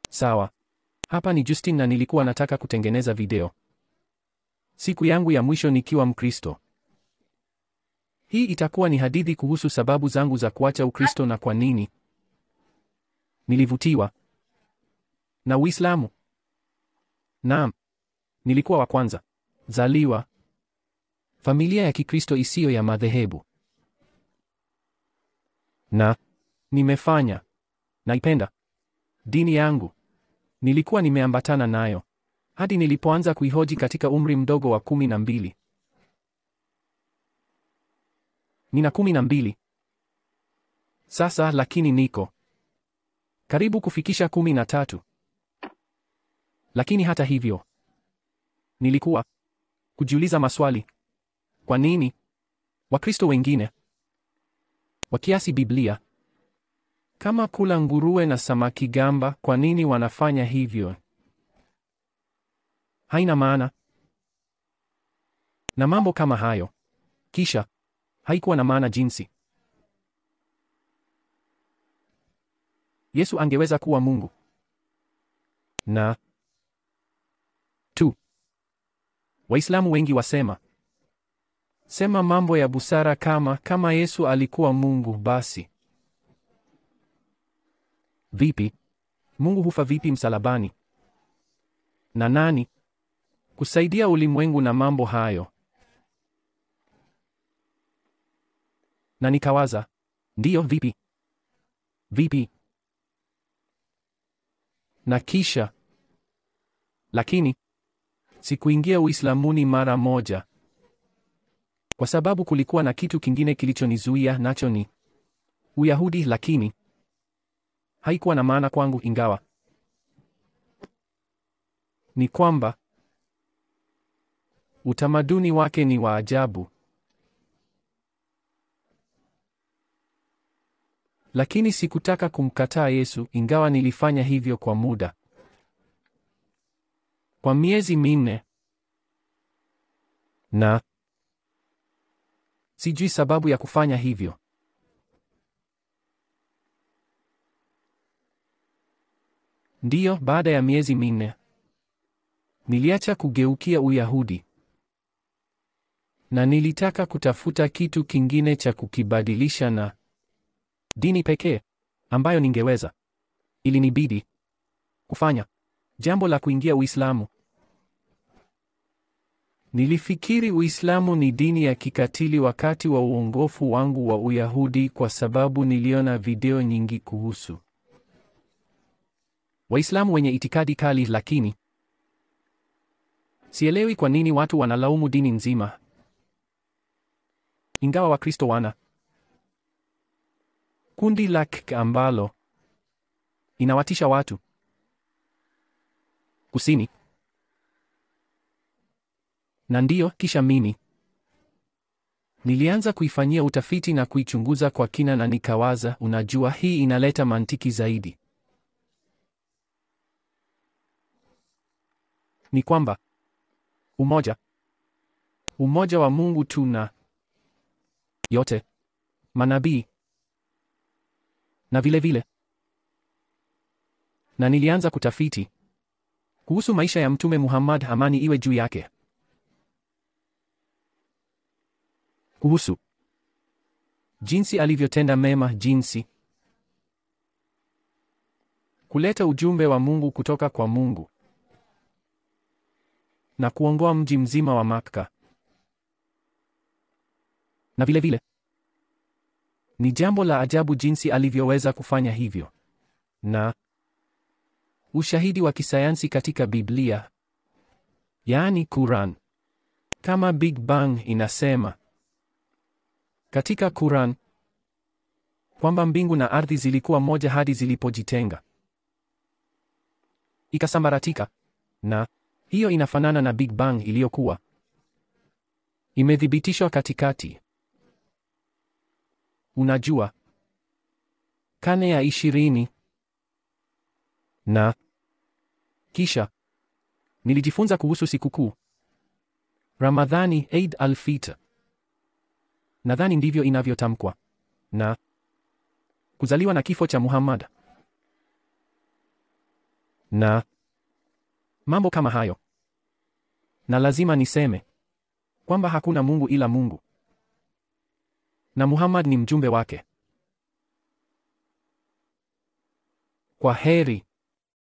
Sawa. Hapa ni Justin na nilikuwa nataka kutengeneza video. Siku yangu ya mwisho nikiwa Mkristo. Hii itakuwa ni hadithi kuhusu sababu zangu za kuacha Ukristo na kwa nini nilivutiwa na Uislamu. Naam. Nilikuwa wa kwanza zaliwa familia ya Kikristo isiyo ya madhehebu. Na nimefanya naipenda dini yangu. Nilikuwa nimeambatana nayo hadi nilipoanza kuihoji katika umri mdogo wa kumi na mbili. Nina kumi na mbili sasa, lakini niko karibu kufikisha kumi na tatu. Lakini hata hivyo nilikuwa kujiuliza maswali. Kwa nini Wakristo wengine wakiasi Biblia kama kula nguruwe na samaki gamba, kwa nini wanafanya hivyo? Haina maana na mambo kama hayo. Kisha haikuwa na maana jinsi Yesu angeweza kuwa Mungu na tu. Waislamu wengi wasema sema mambo ya busara kama kama Yesu alikuwa Mungu basi vipi? Mungu hufa vipi msalabani? Na nani kusaidia ulimwengu na mambo hayo? Na nikawaza, ndiyo, vipi vipi? Na kisha lakini sikuingia Uislamuni mara moja, kwa sababu kulikuwa na kitu kingine kilichonizuia, nacho ni Uyahudi. Lakini haikuwa na maana kwangu, ingawa ni kwamba utamaduni wake ni wa ajabu. Lakini sikutaka kumkataa Yesu, ingawa nilifanya hivyo kwa muda, kwa miezi minne, na sijui sababu ya kufanya hivyo. Ndiyo, baada ya miezi minne niliacha kugeukia Uyahudi na nilitaka kutafuta kitu kingine cha kukibadilisha na dini pekee ambayo ningeweza. Ilinibidi kufanya jambo la kuingia Uislamu. Nilifikiri Uislamu ni dini ya kikatili wakati wa uongofu wangu wa Uyahudi kwa sababu niliona video nyingi kuhusu Waislamu wenye itikadi kali, lakini sielewi kwa nini watu wanalaumu dini nzima, ingawa Wakristo wana kundi lake ambalo inawatisha watu kusini. Na ndiyo, kisha mimi nilianza kuifanyia utafiti na kuichunguza kwa kina, na nikawaza, unajua, hii inaleta mantiki zaidi. Ni kwamba umoja umoja wa Mungu tu na yote manabii na vile vile, na nilianza kutafiti kuhusu maisha ya Mtume Muhammad, amani iwe juu yake, kuhusu jinsi alivyotenda mema, jinsi kuleta ujumbe wa Mungu kutoka kwa Mungu na kuongoa mji mzima wa Makka, na vile vile ni jambo la ajabu jinsi alivyoweza kufanya hivyo, na ushahidi wa kisayansi katika Biblia, yaani Quran, kama Big Bang inasema katika Quran kwamba mbingu na ardhi zilikuwa moja hadi zilipojitenga ikasambaratika, na hiyo inafanana na Big Bang iliyokuwa imethibitishwa katikati. Unajua, karne ya ishirini. Na kisha nilijifunza kuhusu sikukuu Ramadhani, Eid al-Fitr, nadhani ndivyo inavyotamkwa, na kuzaliwa na kifo cha Muhammad. na mambo kama hayo. Na lazima niseme kwamba hakuna Mungu ila Mungu, na Muhammad ni mjumbe wake. Kwa heri.